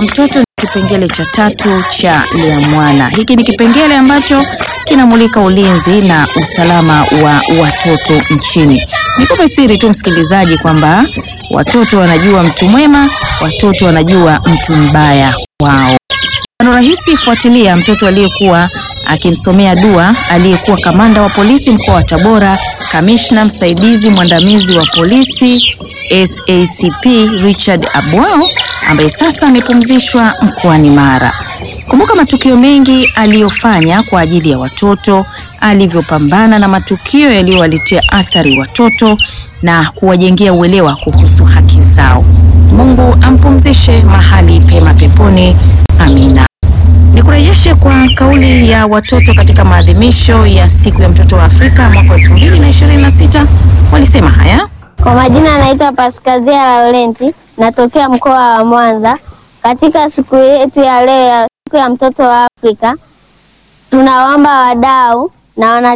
kwa mtoto ni kipengele cha tatu cha Lea Mwana. Hiki ni kipengele ambacho kinamulika ulinzi na usalama wa watoto nchini. Nikupe siri tu msikilizaji, kwamba watoto wanajua mtu mwema, watoto wanajua mtu mbaya wao. Mfano rahisi, fuatilia mtoto aliyekuwa akimsomea dua aliyekuwa kamanda wa polisi mkoa wa Tabora, kamishna msaidizi mwandamizi wa polisi SACP Richard Abwao ambaye sasa amepumzishwa mkoani Mara. Kumbuka matukio mengi aliyofanya kwa ajili ya watoto, alivyopambana na matukio yaliyowaletea athari watoto na kuwajengea uelewa kuhusu haki zao. Mungu ampumzishe mahali pema peponi. Amina. Nikurejeshe kwa kauli ya watoto katika maadhimisho ya siku ya mtoto wa Afrika mwaka 2026 walisema haya. Kwa majina anaitwa Paskazia Laurenti, natokea mkoa wa Mwanza. Katika siku yetu ya leo ya siku ya mtoto wa Afrika, tunawaomba wadau na wana